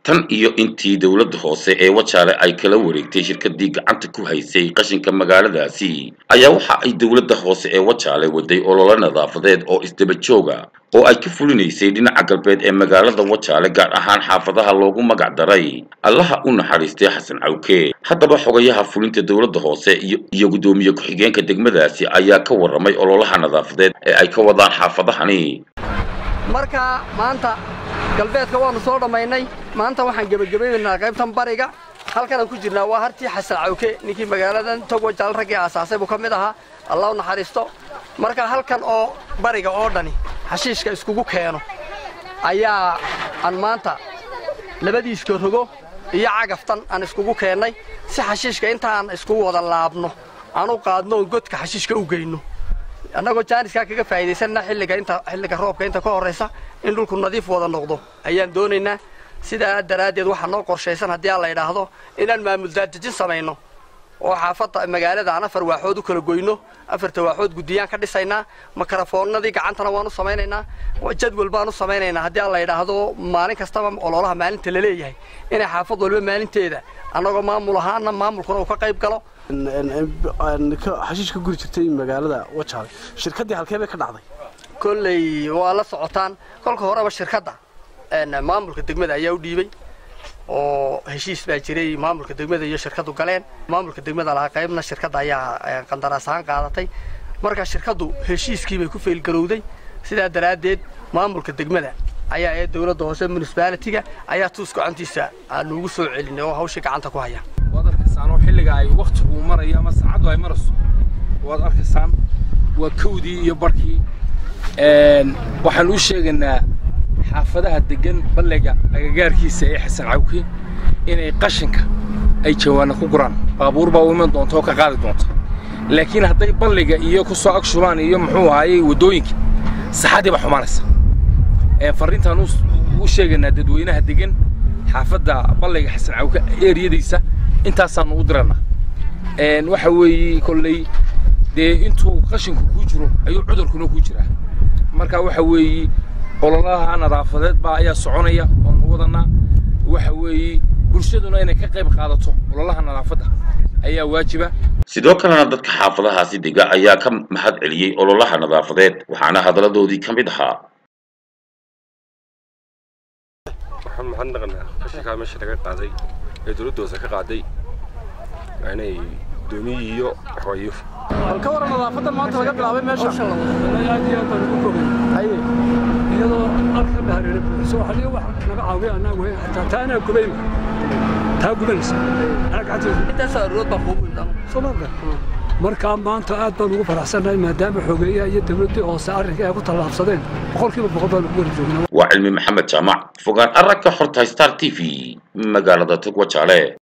tan iyo intii dowladda hoose ee wajaale ay kala wareegtay shirkadii gacanta ku haysay qashinka magaaladaasi ayaa waxa ay dowladda hoose ee wajaale waday ololo nadaafadeed oo isdaba jooga oo ay ka fulinaysay dhinaca galbeed ee magaalada wajaale gaar ahaan xaafadaha loogu magac daray allaha u naxariistay xasan cawke haddaba xogayaha fulinta dowladda hoose iyo guddoomiye ku-xigeenka degmadaasi ayaa ka warramay ololaha nadaafadeed ee ay ka wadaan xaafadahani marka maanta galbeedka waannu soo dhammaynay maanta waxaan gebagabaynaynaa qaybtan bariga halkanaan ku jirnaa waa hartii xasan cawke ninkii magaaladan togo jaal raggii aasaasay buu ka mid ahaa allah u naxariisto marka halkan oo bariga oo dhani xashiishka iskugu keeno ayaa aan maanta labadiiska rogo iyo cagaftan aan iskugu keennay si xashiishka intaan iskugu wada laabno aan u qaadno oon godka xashiishka u geyno annagoo jaaniskaa kaga faa'iidaysanna xilliga inta xilliga roobka inta ka horraysa in dhulku nadiif wada noqdo ayaan doonaynaa sidaa daraaddeed waxaa noo qorshaysan haddii aan la idhaahdo inaan maamul daadejin samayno oo xaafadda magaalada aan afar waaxood u kala goyno afarta waaxood guddiyaan ka dhisaynaa makarafoonnadii gacantana waan u samaynaynaa jadwal baan u samaynaynaa haddii aan la idhaahdo maalin kastaba ololaha maalinta la leeyahay inay xaafad walba maalinteeda annagoo maamul ahaana maamulkuna uu ka qayb galo xashiish ka guri jirtay magaalada wajaale shirkaddii halkee bay ka dhacday kolley waa la socotaan kolka horeba shirkadda maamulka degmada ayaa u dhiibay oo heshiis baa jiray maamulka degmada iyo shirkaddu galeen maamulka degmada lahaa qaybna shirkadda ayaa qandaraas ahaan qaadatay marka shirkaddu heshiiskiibay ku feelgarowday sidaa daraaddeed maamulka degmada ayaa ee dowladda hoose municibaalitiga ayaa tuus gacantiisa aanuugu soo celinay oo hawshii gacanta ku haya waad arkaysaan oo xilliga ay wakhtigu marayo ama saacaddu ay marayso waad arkaysaan waa kawdii iyo barhkii waxaan u sheegaynaa xaafadaha degan balliga agagaarkiisa ee xasan cawke inay qashinka ay jawaana ku guraan baabuur baa u iman doonta oo ka qaadi doonta laakiin hadday balliga iyo ku soo agshubaan iyo muxuu ahaayey waddooyinka saxaddii baa xumaanaysa farriintaan u sheegaynaa dadweynaha degan xaafadda balliga xasan cawke eeriyadiisa intaasaannu u dirannaa waxa weeye kolley dee intuu qashinku kuu jiro ayuu cudurkuna kuu jiraa marka waxa weeye ololaha nadaafadeed baa ayaa soconaya oonu wadannaa waxa weeye bulshaduna inay ka qayb qaadato ololaha nadaafadda ayaa waajiba sidoo kalena dadka xaafadahaasi dega ayaa ka mahad celiyey ololaha nadaafadeed waxaana hadalladoodii ka mid ahaa waxaan maxad naqanaa qashinkaa meesha laga qaaday ee dowladda hoose ka qaaday waa inay doomiyii iyo waxwaayo bal ka waran nadaafadan maanta laga bilaabay meesha aad iyo aad baan ugu bogay haye iyadoo alka dhahareera buuxiso haliyo wax naga caawiya annagu wey hataa taa anaa gubayma taa gubanaysa anaa gacanteedu intaasoo arood baa kuugu indhan soomaalka markaa maanta aad baan ugu faraxsannahay maadaama xogeeyaha iyo dawladdii hoose arrinka ay ku tallaabsadeen boqolkiiba boqol baan ugu wada joognaa waa cilmi maxamed jaamac fogaan aragka xorta star t v magaalada togwajaale